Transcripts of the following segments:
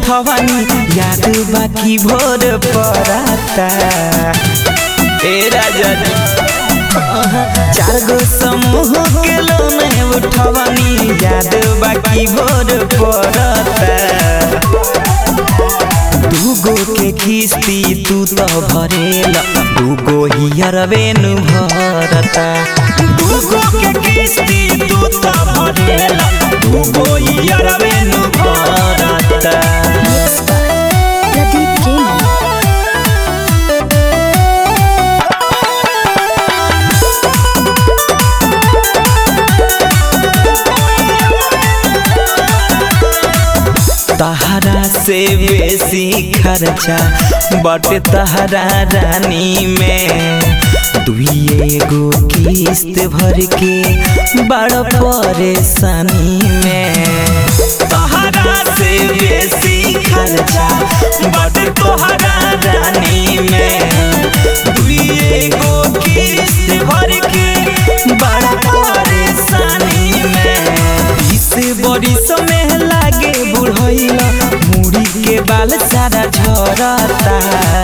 उठवानी याद बाकी भोर पराता ए राजा जी चार गो समूह के लोने उठवानी याद बाकी भोर पराता दूगो के किस्ती तू तो भरेला दूगो हियर वेनु भरता दूगो के किस्ती तू तो भरेला दूगो हियर वेनु भरता प्रदीप प्रेमी तहरा से बेसी खर्चा बटे तहरा रानी में दुइए गो किस्त भर के बड़ परेशानी में तहरा से बेसी खर्चा बटे तोहरा रानी में दुइए गो किस्त भर के बड़ परेशानी में इस बरिस में लागे बुढ़ैला मुड़ी के बाल सारा झरता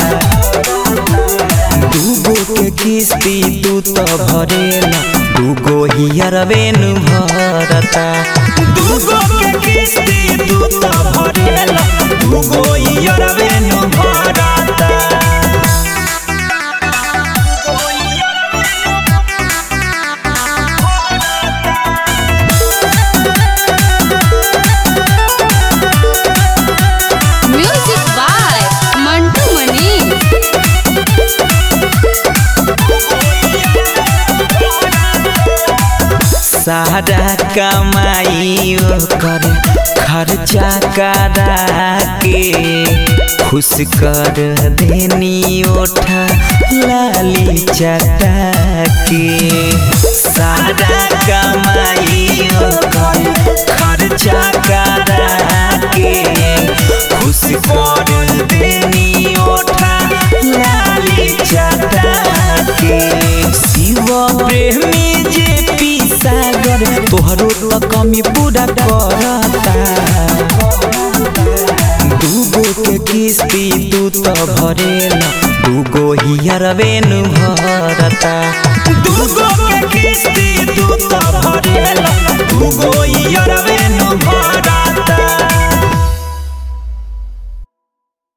दूगो के किस्ती तू तो भरेला दूगो हियर वेनु भरता दूगो के किस्ती तू तो भरेला दूगो हियर वेनु भरता म्यूजिक बाय मंटू मनी सारा कमाई ओकर खर्चा करा के खुश कर देनी ओठा लाली चटा के सारा कमाई ओकर खर्चा करा के खुश कर देनी ओठा लाली चटा के शिव प्रेमी जे पी सागर तोहरो तो कमी पूरा करता दूगो के किस्ती तू तो भरेला दूगो हियर वेनु भरता